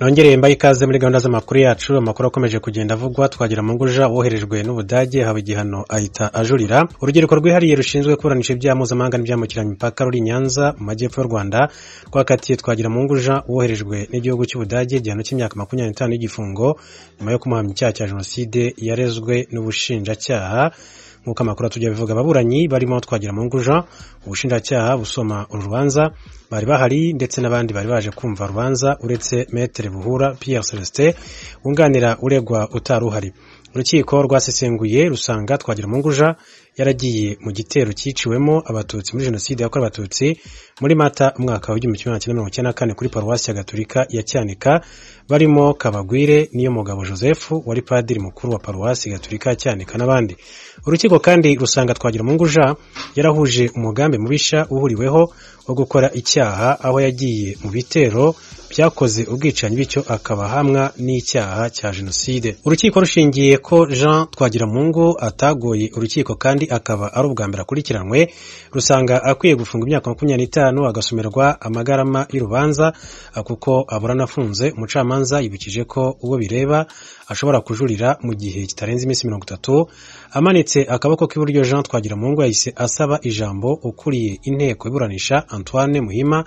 nongereye mbaye ikaze muri gahunda z'amakuru yacu amakuru akomeje kugenda avugwa twagira munguja woherejwe n'ubudage haba igihano ahita ajurira urubyiruko rwihariye rushinzwe kuburanisha ibyaha mpuzamahanga n'ibyambukiranya imipaka ruri i nyanza mu majyepfo y'u rwanda rwakatiye twagira munguja woherejwe n'igihugu cy'ubudage igihano cy'imyaka makumyabiri n'itanu y'igifungo nyuma yo kumuhamya icyaha cya jenoside yarezwe n'ubushinjacyaha nk'uko amakuru atujya bivuga ababuranyi barimo twagira munguja ubushinjacyaha busoma uru rubanza bari bahari ndetse n'abandi bari baje kumva rubanza uretse metere buhura pierre celestin wunganira uregwa utari uhari urukiko rwasesenguye rusanga twagira munguja yaragiye mu gitero cyiciwemo abatutsi muri jenoside yakorewe abatutsi muri mata umwaka w'igihumbi kimwe magana cyenda mirongo icyenda na kane kuri paruwasi ya gaturika ya cyanika barimo kabagwire niyo mugabo joseph wari padiri mukuru wa paruwasi gaturika ya cyanika n'abandi urukiko kandi rusanga twagira munguja yarahuje umugambi mubisha uhuriweho wo gukora icyaha aho yagiye mu bitero byakoze ubwicanyi bityo akaba hamwa n'icyaha cya jenoside urukiko rushingiye ko jean twagiramungu atagoye urukiko kandi akaba ari ubwa mbere akurikiranwe rusanga akwiye gufunga imyaka makumyabiri n'itanu agasomerwa amagarama y'urubanza kuko abura anafunze umucamanza yibukije ko uwo bireba ashobora kujurira mu gihe kitarenze iminsi mirongo itatu amanitse akaboko k'iburyo jean twagiramungu yahise asaba ijambo ukuriye inteko iburanisha antoine muhima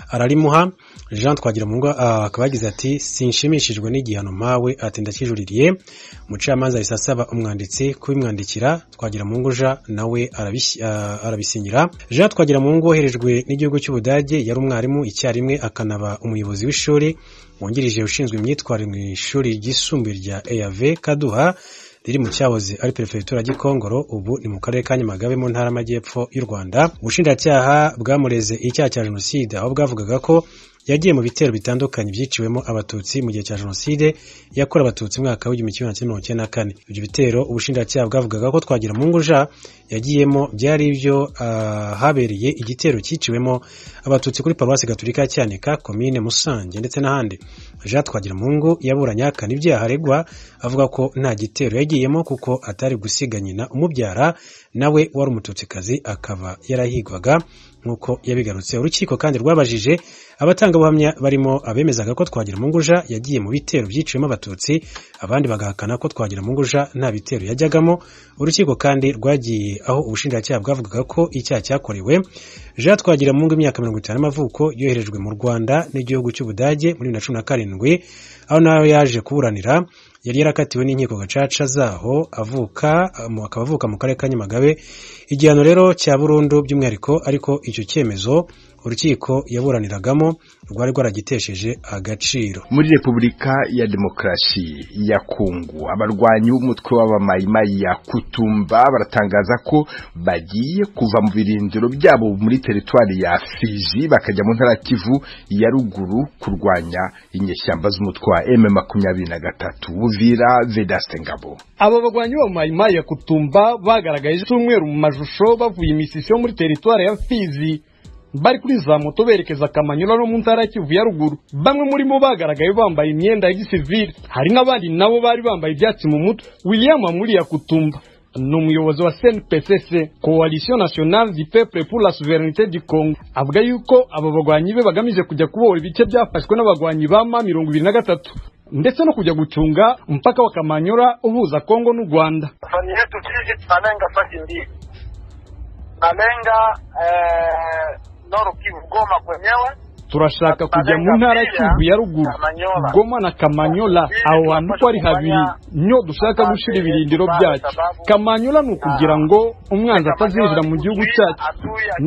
ararimuha jean twagiramungu akaba yagize ati sinshimishijwe n'igihano mpawe ati ndakijuririye umucamanza yahise asaba umwanditsi kubimwandikira twagiramungu jean nawe arabisinyira jean twagiramungu woherejwe n'igihugu cy'ubudage yari umwarimu icyarimwe akanaba umuyobozi w'ishuri wungirije ushinzwe imyitwarire mu ishuri ryisumbuye rya eav kaduha riri mu cyahoze ari perefegitura gikongoro ubu ni mu karere ka nyamagabe mu ntara y'amajyepfo y'u rwanda ubushinjacyaha bwamureze icyaha cya jenoside aho bwavugaga ko yagiye mu bitero bitandukanye byiciwemo abatutsi mu gihe cya jenoside yakorewe abatutsi mwaka w'igihumbi kimwe magana cyenda mirongo icyenda na kane ibyo bitero ubushinjacyaha bwavugaga ko twagira mu nguja yagiyemo byari ibyo habereye igitero cyiciwemo abatutsi kuri paruwasi gaturika ya cyanika komine musange ndetse n'ahandi jean twagiramungu yaburanye ahakana ibyaha aregwa avuga ko nta gitero yagiyemo kuko atari gusiga nyina umubyara nawe wari umututsikazi akaba yarahigwaga nk'uko yabigarutse urukiko kandi rwabajije abatangabuhamya barimo abemezaga ko twagira munguja yagiye mu bitero byiciwemo abatutsi abandi bagahakana ko twagira munguja nta bitero yajyagamo urukiko kandi rwagiye aho ubushinjacyaha bwavugaga ko icyaha cyakorewe jean twagira mungu imyaka mirongo itanu y'amavuko yoherejwe mu rwanda n'igihugu cy'ubudage muri bibiri na cumi na karindwi aho nawe yaje kuburanira yari yarakatiwe n'inkiko gacaca zaho avuka akaba avuka mu karere ka nyamagabe igihano rero cya burundu by'umwihariko ariko icyo cyemezo urukiko yaburaniragamo rwari rwaragitesheje agaciro muri repubulika ya demokarasi ya kongo abarwanyi b'umutwe w'abamayimayi ya kutumba baratangaza ko bagiye kuva mu birindiro byabo muri teritwari ya fizi bakajya mu ntara kivu ya ruguru kurwanya inyeshyamba z'umutwe wa m makumyabiri na gatatu uvira vedaste ngabo abo barwanyi b'abamayimayi ya kutumba bagaragaje icyumweru mu mashusho bavuye imisisiyo muri teritwari ya fizi bari kuri za moto berekeza Kamanyola no mu ntara ya Kivu ya ruguru bamwe muri bo bagaragaye bambaye imyenda ya gisivili hari n'abandi nabo bari bambaye ibyatsi mu mutwe William Amuri ya Kutumba ni umuyobozi wa CNPSC Coalition Nationale du Peuple pour la Souveraineté du Congo avuga yuko aba bagwanyi be bagamije kujya kubohora ibice byafashwe n'abagwanyi ba ma mirongo ibiri na gatatu ndetse no kujya gucunga mpaka wa Kamanyola uhuza Kongo n'u Rwanda fani yetu sisi tunalenga fasi mbili tunalenga eh... turashaka kujya mu ntara y'ikivu ya ruguru goma na kamanyola aho hantu uko ari habiri niho dushaka gushyira ibirindiro byacu kamanyola ni ukugira ngo umwanzi atazinjira mu gihugu cyacu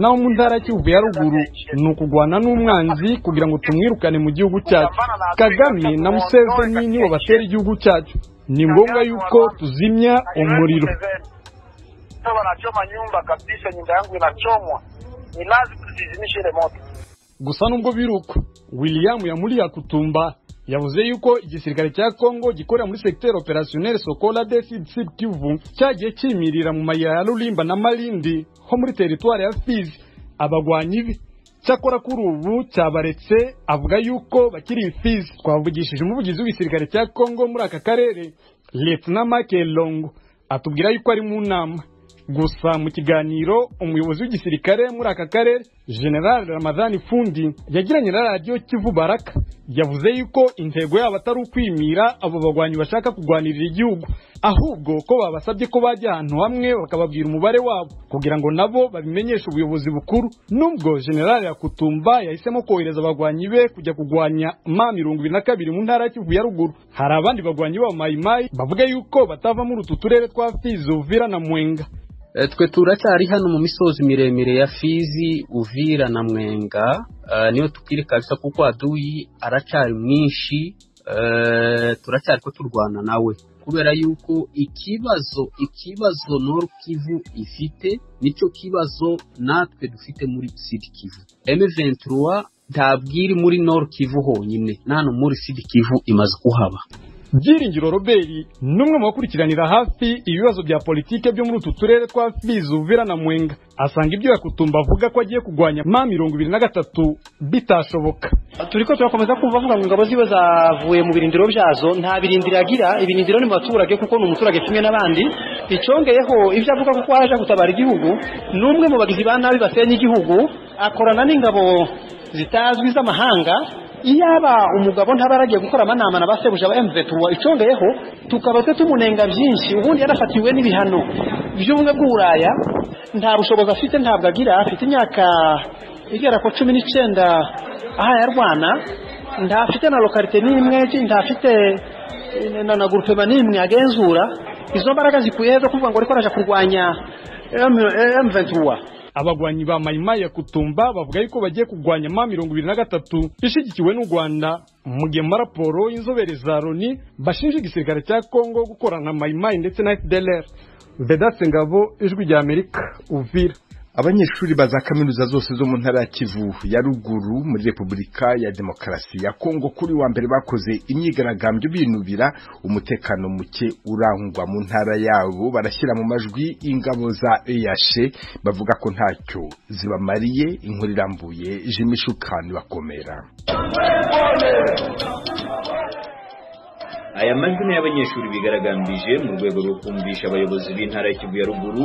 naho mu ntara y'ikivu ya ruguru ni ukugwana n'umwanzi kugira ngo tumwirukane mu gihugu cyacu kagame na museveni nibo batera igihugu cyacu ni ngombwa yuko tuzimya umuriro ni lazima tuzizimishe ile moto gusa nubwo biruko william yamuriya kutumba yavuze yuko igisirikare cya kongo gikorera muri sekiteri operasiyoneri sokola de sud kivu cyagiye cyimirira mu mayira ya rulimba na marindi ho muri teritwari ya fizi abagwanyi be cyakora kuri ubu cyabaretse avuga yuko bakiri fizi twavugishije umuvugizi w'igisirikare cya kongo muri aka karere leta na make longo atubwira yuko ari mu nama gusa mu kiganiro umuyobozi w'igisirikare muri aka karere general ramadhani fundi yagiranye na radiyo kivu baraka yavuze yuko intego yabo atari ukwimira abo bagwanyi bashaka kurwanirira igihugu ahubwo ko babasabye ko bajya ahantu hamwe bakababwira umubare wabo kugira ngo nabo babimenyeshe ubuyobozi bukuru nubwo general yakutumba yahisemo kohereza abagwanyi be kujya kurwanya ma mirongo ibiri na kabiri mu ntara ya kivu ya ruguru hari abandi bagwanyi b'aba mayimayi bavuga yuko batava muri utu turere twa fizi uvira na mwenga Eh, twe turacyari hano mu misozi miremire ya Fizi Uvira na Mwenga eh, niyo tukiri kabisa kuko aduyi aracyari mwinshi eh, turacyari ko turwana nawe kubera yuko ikibazo ikibazo Nord Kivu ifite nicyo kibazo natwe dufite muri Sud Kivu M23 ntabwiri muri Nord Kivu honyine na hano muri Sud Kivu imaze kuhaba byiringiro robert ni umwe mu bakurikiranira hafi ibibazo bya politike byo muri utu turere twa fizi uvira na mwenga asanga ibyo yakutumba avuga ko agiye kurwanya ma mirongo ibiri na gatatu bitashoboka turiko turakomeza kumva avuga ngo ingabo ziwe zavuye mu birindiro byazo nta birindiro agira ibirindiro ni mu baturage kuko ni umuturage kimwe n'abandi icyongeyeho ibyo avuga kuko araje gutabara igihugu ni umwe mu bagizi ba nabi basenya igihugu akorana n'ingabo zitazwi z'amahanga iyaba umugabo ntaba yaragiye gukora amanama na ba sebuja ba emuvetuwa icongeyeho tukaba twe tumunenga byinshi ubundi yarafatiwe n'ibihano by'ubumwe bw'uburaya nta bushobozi afite ntabwo agira afite imyaka igera ku cumi n'icyenda aha yarwana ntafite na lokarite n'imwe ntafite eh, na na gurupema n'imwe agenzura izo mbaraga zikuye he zo kuvuga ngo ariko araje kurwanya emuvetuwa abagwanyi ba mayimayi ya kutumba bavuga yuko bagiye kurwanya ma mirongo ibiri na gatatu ishyigikiwe n'u rwanda mugema raporo y'inzobere za loni bashinja igisirikare cya kongo gukorana na mayimayi ndetse na fdlr vedase ngabo ijwi rya amerika uvira abanyeshuri ba za kaminuza zose zo mu ntara ya kivu ya ruguru muri repubulika ya demokarasi ya kongo kuri wa mbere bakoze imyigaragambyo binubira umutekano muke urangwa mu ntara yabo barashyira mu majwi ingabo za eyashe bavuga ko ntacyo zibamariye inkuru irambuye jimishukani bakomera aya majwi ni y'abanyeshuri bigaragambije mu rwego rwo kumvisha abayobozi b'intara ya Kivu ya ruguru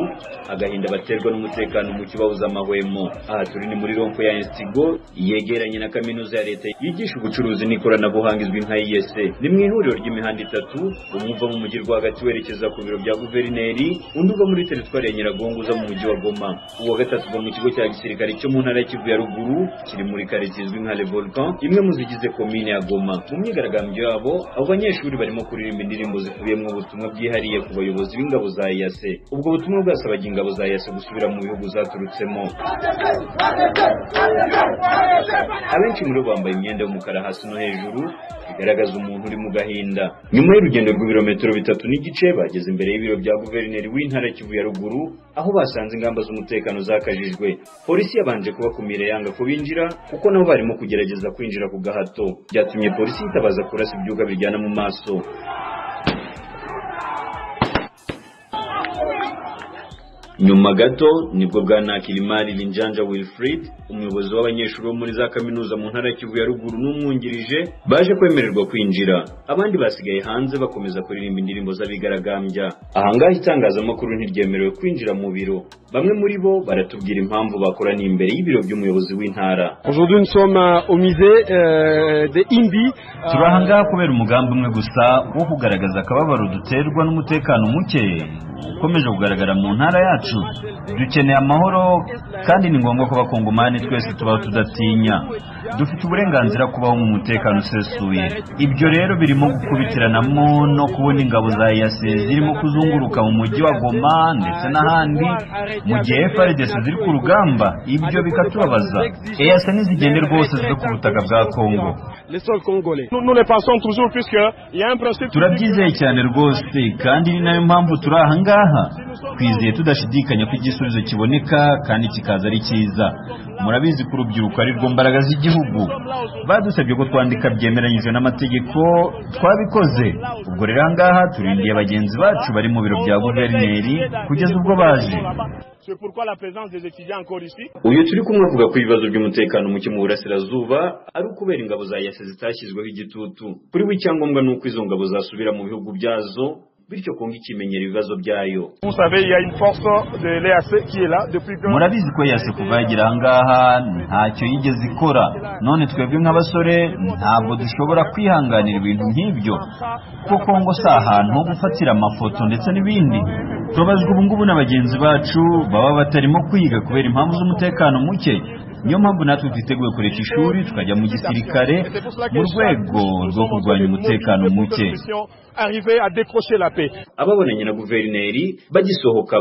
agahinda baterwa n'umutekano muke bawuza amahwemo aha turi ni muri rompo ya instigo yegeranye na kaminuza ya leta yigisha ubucuruzi n'ikoranabuhanga izwi nka iyese ni mu ihuriro ry'imihanda itatu umwe uva mu mujyi rwagati werekeza ku biro bya guverineri undi uva muri teritwari ya nyiragongo uza mu mujyi wa goma uwa gatatu uva mu kigo cya gisirikare cyo mu ntara ya Kivu ya ruguru kiri muri karitsiye izwi nka le volcan imwe mu zigize komine ya goma mu myigaragambyo yabo abo banyeshuri banyeshuri barimo kuririmba indirimbo zikubiyemo ubutumwa bwihariye ku bayobozi b'ingabo za yase ubwo butumwa bwasabaga ingabo za yase gusubira mu bihugu zaturutsemo abenshi muri bo bambaye imyenda y'umukara hasi no hejuru bigaragaza umuntu uri mu gahinda nyuma y'urugendo rw'ibirometero bitatu n'igice bageze imbere y'ibiro bya guverineri w'intara ya kivu ya ruguru aho basanze ingamba z'umutekano zakajijwe polisi yabanje kubakumira yanga ko binjira kuko nabo barimo kugerageza kwinjira ku gahato byatumye polisi yitabaza kurasa ibyuka biryana mu maso nyuma gato nibwo bwana kilimari linjanja wilfrid umuyobozi w'abanyeshuri bo muri za kaminuza mu ntara ya kivu ya ruguru n'umwungirije baje kwemererwa kwinjira abandi basigaye hanze bakomeza kuririmba indirimbo z'abigaragambya ahangaha itangazamakuru ntiryemerewe kwinjira mu biro bamwe muri bo baratubwira impamvu bakoraniye imbere y'ibiro by'umuyobozi w'intara aujourd'hui nous sommes euh, au musée euh, de imbi turi aha ngaha kubera umugambi umwe gusa wo kugaragaza akababaro duterwa n'umutekano muke ukomeje kugaragara mu ntara yacu dukeneye amahoro kandi ni ngombwa ko abakongomani twese tubaho tudatinya dufite uburenganzira kubaho mu mutekano usesuye ibyo rero birimo gukubitiranamo no kubona ingabo za yase zirimo kuzunguruka mu mujyi wa goma ndetse n'ahandi mu gihe FRDC ziri ku rugamba ibyo bikatubabaza eyase ntizigende rwose zive ku butaka bwa kongo les sols congolais nous, nous les pensons toujours puisque il y a un principe turabyizeye cyane rwose kandi ni nayo mpamvu turi aha ngaha twizeye tudashidikanya ko igisubizo kiboneka kandi kikaza ari cyiza murabizi ko urubyiruko ari rwo mbaraga z'igihugu badusabye ko twandika byemeranyijwe n'amategeko twabikoze ubwo rero aha ngaha turindiye bagenzi bacu bari mu biro bya guverineri kugeza ubwo baje c'est pourquoi la présence des étudiants encore ici uyu turi kumwe avuga ko ibibazo by'umutekano muke mu burasirazuba ari ukubera ingabo za yase zitashyizweho igitutu kuri we icyangombwa ni uko izo ngabo zasubira mu bihugu byazo bityo kongo ikimenyera ibibazo byayo Vous savez, il y a une force de l'EAC qui est là depuis que... murabizi ko yase kuva yagera ahangaha ntacyo yigeze ikora none twebwe nk'abasore ntabwo dushobora kwihanganira ibintu nk'ibyo kuko ngo si ahantu ho gufatira amafoto ndetse n'ibindi tubabazwa ubu ngubu na bagenzi bacu baba batarimo kwiga kubera impamvu z'umutekano muke niyo mpamvu natwe twiteguye kureka ishuri tukajya mu gisirikare mu rwego rwo kurwanya umutekano muke Arriver à décrocher la paix. ababonanye na guverineri bagisohoka